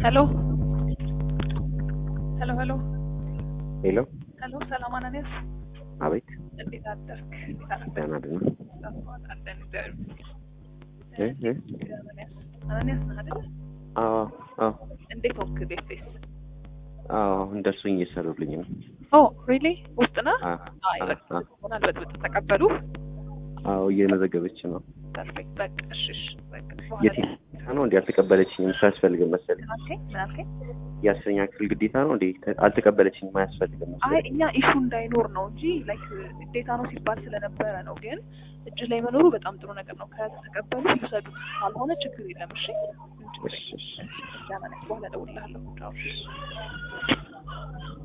ሄሎ ሄሎ ሄሎ ሄሎ ሄሎ ሰላም አናንያስ አቤት እንዴት አደርክ? እንዴት አደርክ? ደህና ደህና አለን እግዚአብሔር እ እ ይመስገን። አናንያስ አናንያስ ነህ አይደል? አዎ አዎ እንዴት ሆንክ? ቤት ቤት አዎ አሁን ደርሶኝ እየሰሩልኝ ነው ኦ ሪሊ ውስጥ ነህ? አ አይ አ በቃ አ ሆናል። በጥብጥ ተቀበሉ። አዎ እየመዘገበች ነው ፐርፌክት በቃ እሺ እሺ በቃ የት ነው እንዴ አልተቀበለችኝም ሳያስፈልግም መሰለኝ ምን አልከኝ? ምን አልከኝ? የአስረኛ ክፍል ግዴታ ነው እንዴ አልተቀበለችኝም አያስፈልግም አይ መሰለኝ እኛ ኢሹ እንዳይኖር ነው እንጂ ላይክ ግዴታ ነው ሲባል ስለነበረ ነው። ግን እጅ ላይ መኖሩ በጣም ጥሩ ነገር ነው። ከተቀበሉ ይውሰዱ፣ ካልሆነ ችግር የለም። እሺ ምንም ችግር እሺ እሺ የለም። በኋላ እደውልልሃለሁ። ቻው።